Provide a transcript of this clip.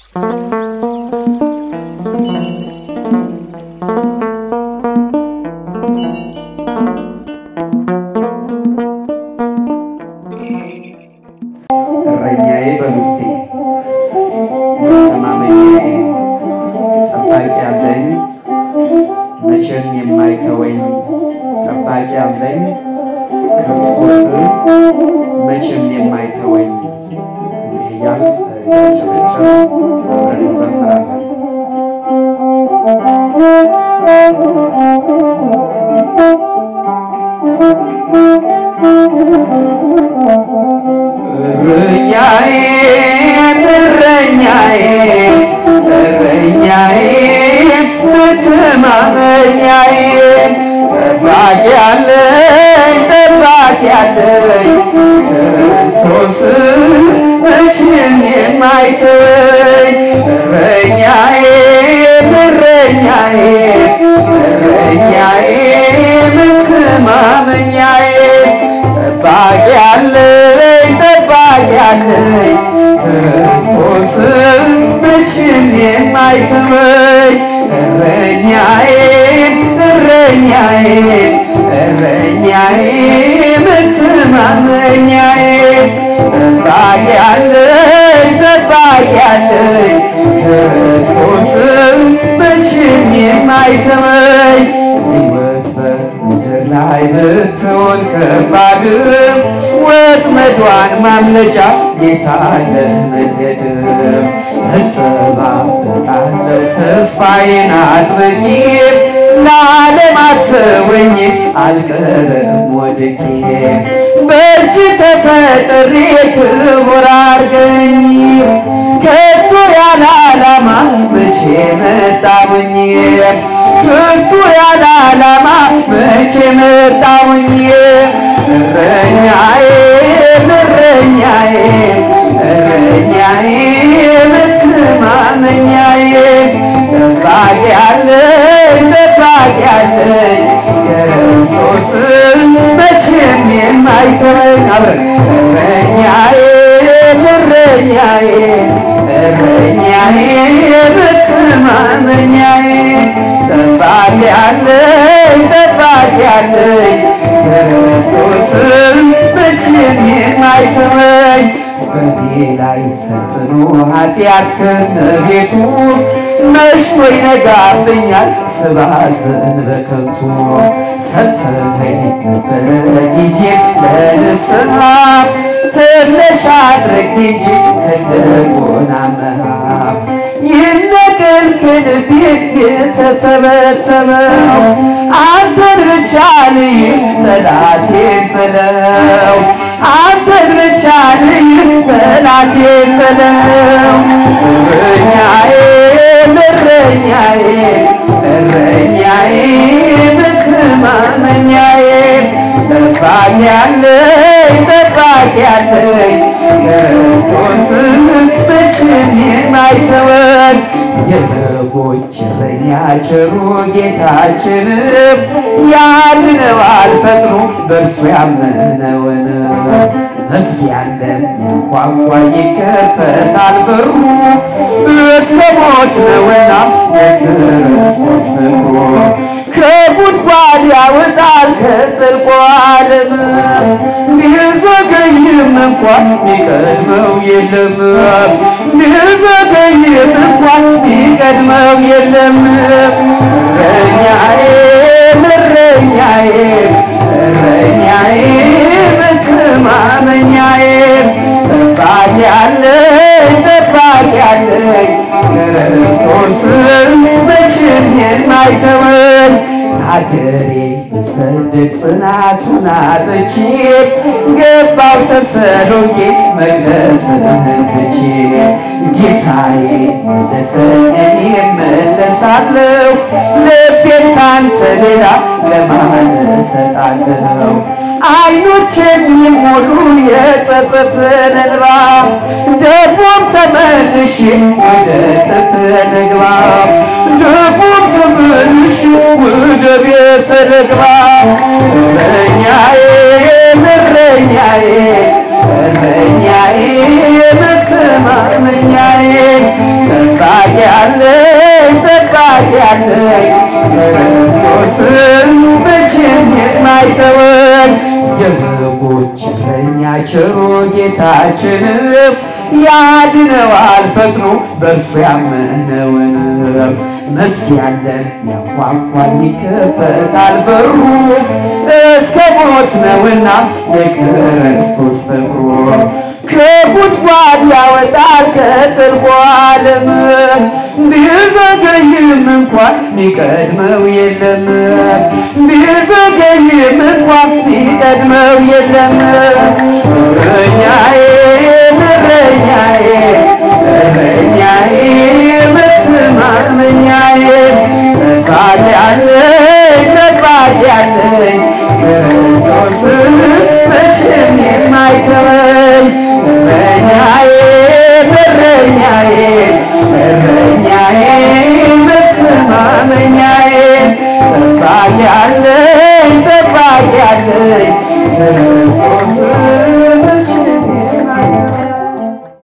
እረኛዬ በውስጤ መተማመኛዬ ጠባቂ አለኝ መቼም የማይተወኝ ጠባቂ አለኝ ክርስቶስ መቼም የማይተወኝ እንዲህ እያል ያጨበጨብ አብረን እንዘምራለን። እረኛዬ እረኛዬ እረኛዬ መተማመኛዬ ጠባቂ አለኝ ጠባቂ አለኝ ክርስቶስ መቼም የማይተወኝ እረኛዬ እረኛዬ እረኛዬ መተማመኛዬ ጠባቂ አለኝ ጠባቂ አለኝ ክርስቶስ መቼም የማይተወኝ እረኛዬ እረኛዬ እረኛዬ መተማመኛዬ ጠባቂ አለኝ ጠባቂ አለኝ ክርስቶስ መቼም የማይተወኝ ሕይወት በምድር ላይ ብትሆን ከባድም ወጥመዷን ማምለጫ ጌታ አለ መንገድም እጠባበቃለሁ ተስፋዬን አጥብቄ ለዓለም አትወኝ አልቀርም ወድቄ በእጅ ተፈጥሬ ክቡር አርገኝ ከቶ ያለ ዓላማ መቼ መጣሁኝ ከቶ ያለ ዓላማ መቼ መጣሁኝ እረኛዬ እረኛዬ እረኛዬ መተማመኛዬ ጠባቂ አለኝ ጠባቂ አለኝ ክርስቶስ መቼም የማይተወኝ አብረን እረኛዬ እረኛዬ እረኛዬ መተማመኛዬ ጠባቂ አለኝ ጠባቂ አለኝ ክርስቶስ መቼም የማይተወኝ በኔ ላይ ሰጥኖ ኃጢአት ከነቤቱ መሽቶ ይነጋብኛል ስባስን በከንቱ ሰተኸኝ ነበረ ጊዜ ለንስሐ ትንሽ አድርግ እንጂ ትልቁን አመሃ ይነቅል ከልቤ የተተበተበው አንተን ብቻ ልይ ጠላቴን ጥለው አንተን ብቻ ልይ ጠላቴን ጥለው እረኛዬ እረኛዬ እረኛዬ መተማመኛዬ ጠባቂ አለኝ ጠባቂ አለኝ ክርስቶስ መቼም የማይተወን የበጎች እረኛ ቸሩ ጌታችን ያድነዋል ፈጥኖ በእርሱ ያመነውን መዝጊያ እንደሚያንኳኳ ይከፈታል በሩ እስከ ሞት ነውና የክርስቶስ ፍቅሩ ከጉድጓድ ያወጣል ከጥልቁ ዓለም ቢዘገይም እንኳን ቢቀድመው የለም ቢዘገይም እንኳን ቢቀድመው የለም እረኛዬ እረኛዬ እረኛዬ መተማመኛዬ ጠባቂ አለኝ ጠባቂ አለኝ ክርስቶስ መቼም የማይተወኝ ሀገሬ ብሰደድ ጽናቱን አጥቼ ገባው ተሰሎንቄ መቅደስህን ትቼ ጌታዬ መለሰኝ እኔ እመለሳለሁ ልቤን ካንተ ሌላ ለማን እሰጣለሁ አይኖች የሚሞሉ የጸጸትን እንባ ደግሞም ተመልሼ ወደ ክፍል ልግባ ደግሞም ተመልሼ ወደ ቤት ልግባ እረኛዬ እረኛዬ እረኛዬ መተማመኛዬ ቸሩ ጌታችን ያድነዋል ፈጥኖ በእርሱ ያመነውን መስጊድ ያለን ያንኳኳል ይከፈታል በሩ እስከ ሞት ነውና የክርስቶስ ፍቅሩ ከጉድጓድ ያወጣል ከጥልቁ ዓለም ቢዘገይም እንኳን ሚቀድመው የለም ቢዘገይም እንኳን ሚቀድመው የለም እረኛዬ